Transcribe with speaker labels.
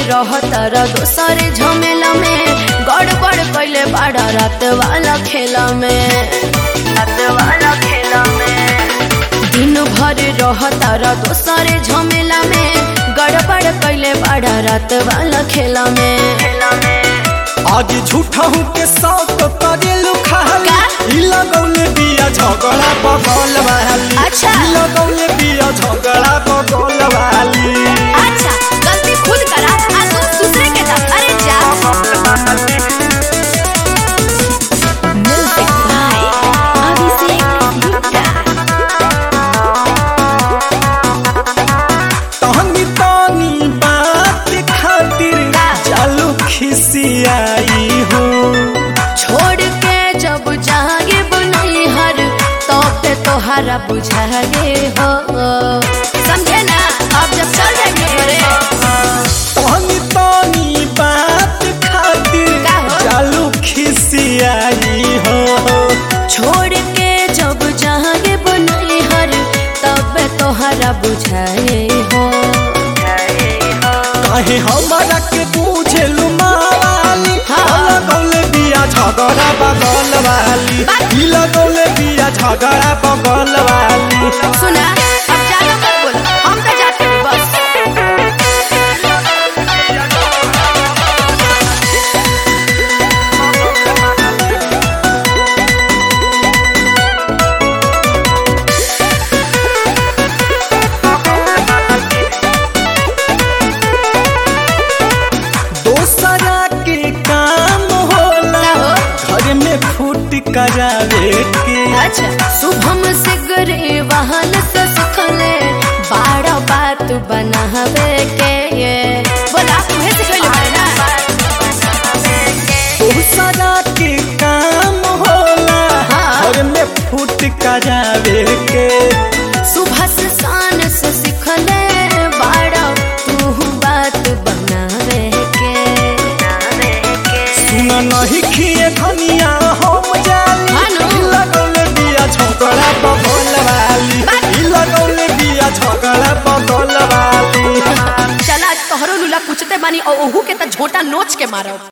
Speaker 1: रहतर दोसरे झमेला में गड़बड़ कैले बड़ा रात वाला खेला में रात वाला खेला में दिन भर रहतर दोसरे झमेला में गड़बड़ कैले बड़ा रात वाला खेला में खेला में
Speaker 2: आज झूठा हूँ के साथ करेलू खाली
Speaker 1: का?
Speaker 2: ई लगौले बिया झगड़ा बगल वाली
Speaker 1: अच्छा।
Speaker 2: ई लगौले बिया झगड़ा बगल वाली
Speaker 1: अच्छा गलती खुद करा आ दोस्त दूसरे के साथ अरे जा म्यूजिक बाय अभिषेक गुप्ता
Speaker 2: तहनी तानी बात खातिर
Speaker 1: का?
Speaker 2: चालू खिसियाई हूँ
Speaker 1: छोड़ के जब जागे बनई हर तो पे तोहरा बुझागे हो समझे ना अब जब चल जाएंगे घरे
Speaker 2: तहनी तानी बात खातिर
Speaker 1: का हो?
Speaker 2: चालू खिसियाई हो
Speaker 1: छोड़ के जब जागे बनई हर तब तोहरा बुझाए हो
Speaker 2: काहे हमारा के पूछेलू मावाली
Speaker 1: हाँ।
Speaker 2: लगौले बिया झगड़ा बगल वाली
Speaker 1: बात-
Speaker 2: ई लगौले बिया झगड़ा बगल वाली
Speaker 1: सुना अब ज्यादा मत बोल हम तो जाते हैं बस
Speaker 2: दोसरा के काम होला
Speaker 1: क्या हो?
Speaker 2: घर में फूट करावे के
Speaker 1: अच्छा शुभम से गरे वाहन से सुखले बाड़ा बात बनावे के ये बोला तुम्हें सिखले बारे ना
Speaker 2: दोसरा के काम होला
Speaker 1: हाँ।
Speaker 2: घर में फूट करावे के
Speaker 1: सुबह से शान से सिखले बाड़ा तू बात बनावे के
Speaker 2: सुन नहीं खिए धनिया हम जाली
Speaker 1: हानो।
Speaker 2: ई लगौले बिया झगड़ा बगल वाली
Speaker 1: बात-
Speaker 2: ई लगौले बिया झगड़ा बगल वाली
Speaker 1: चला तोहरो लूला कुचते बानी और ओहू के त झोटा नोच के मारो